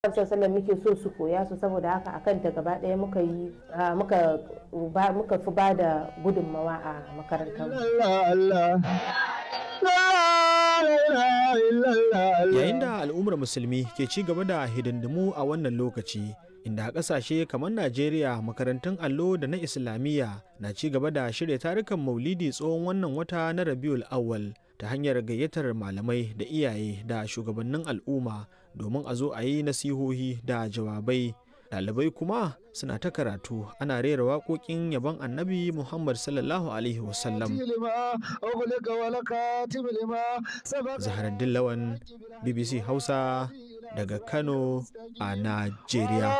sallallahu muke so su koya su saboda haka akan ta gaba ɗaya muka yi muka muka fi ba da gudunmawa a makarantar Yayin da al'ummar musulmi ke ci gaba da hidindimu a wannan lokaci, inda a ƙasashe kamar Najeriya makarantun allo da na Islamiyya na ci gaba da shirya tarukan maulidi tsohon wannan wata na Rabiul Awwal ta hanyar gayyatar malamai da iyaye da shugabannin al'umma domin a zo a yi nasihohi da jawabai. Ɗalibai kuma suna ta karatu ana rera waƙoƙin yabon annabi Muhammad sallallahu Alaihi wasallam. Zaharaddin Lawan, BBC Hausa daga Kano a Najeriya.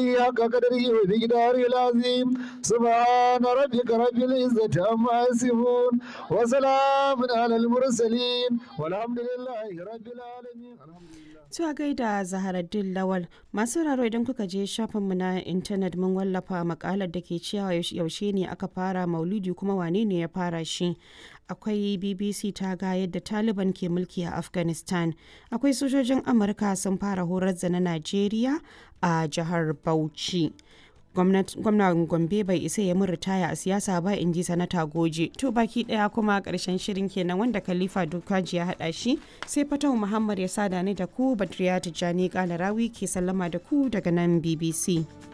سبحان ربك رب العزة عما يصفون وسلام على المرسلين والحمد لله رب العالمين Tuwa gaida Zaharaddin Lawal masu raro idan kuka je shafinmu na intanet mun wallafa makalar da ke cewa yaushe ne aka fara maulidi kuma wane ne ya fara shi. Akwai BBC ta ga yadda Taliban ke mulki a Afghanistan. Akwai sojojin Amurka sun fara horar da na Najeriya a jihar Bauchi. gwamnan gombe bai isa ya mun ritaya a siyasa ba in ji sanata goje to baki daya kuma karshen shirin kenan wanda khalifa dukaji ya hada shi sai fatau muhammad ya sada ni da ku badriya tijjani kalarawi ke sallama da ku daga nan bbc